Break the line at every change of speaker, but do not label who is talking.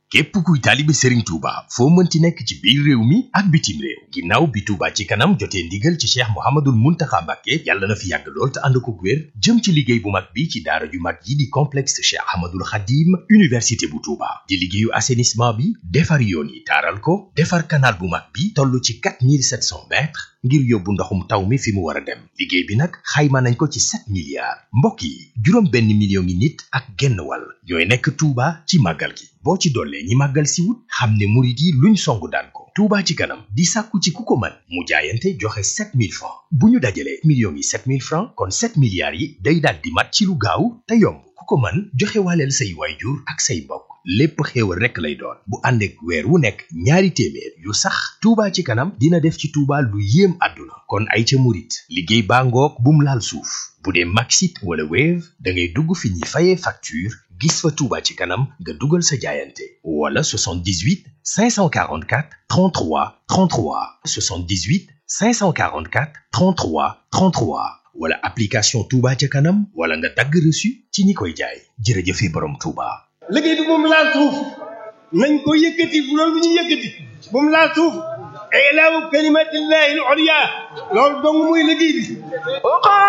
képp kuy taalibe Serigne Touba foo mënti nekk ci biir réew mi ak bitim réew ginnaaw bi Touba ci kanam jotee ndigal ci Cheikh Mouhamadoul Mountakha Mbacké yàlla na fi yàgg lool te ànd ko wér jëm ci liggéey bu mag bi ci daara ju mag yi di complexe Cheikh Ahmadoul Khadim université bu Touba di liggéeyu assainissement bi defar yoon yi taaral ko defar canal bu mag bi toll ci 4700 mètres ngir yóbbu ndoxum taw mi fi mu war a dem liggéey bi nag xayma nañ ko ci 7 milliards mbokk yi juróom benn million ngi nit ak genn wàll ñooy nekk Touba ci màggal gi boo ci dollee ñi màggal si wut xam ne murit yi luñ songu daan ko Touba ci kanam di sàkku ci ku ko mën mu jaayante joxe 7000 francs bu ñu dajalee millions yi 7000 francs kon 7 milliards yi day daal di mat ci lu gaaw te yomb ku ko mën joxe waaleel say waayjur ak say mbokk lépp xéewal rekk lay doon bu ànd ak weer wu nekk ñaari téeméer yu sax Touba ci kanam dina def ci Touba lu yéem àdduna kon ay ca murit liggéey baa ngoog bum laal suuf bu dee Maxit wala Wave da ngay dugg fi ñuy fayee facture gis fa Touba ci kanam nga dugal sa jaayante wala 78 544 33 33 78 544 33 33 wala application Touba ca kanam wala nga dagg reçu ci ñi koy jaay jërëjëfe borom Touba.
liggéey bi moom laal suuf nañ ko yëkkati bu loolu ñu yëkkati moom laal suuf ilaahu kalimatillahi al-ulya loolu dong muy liggéey bi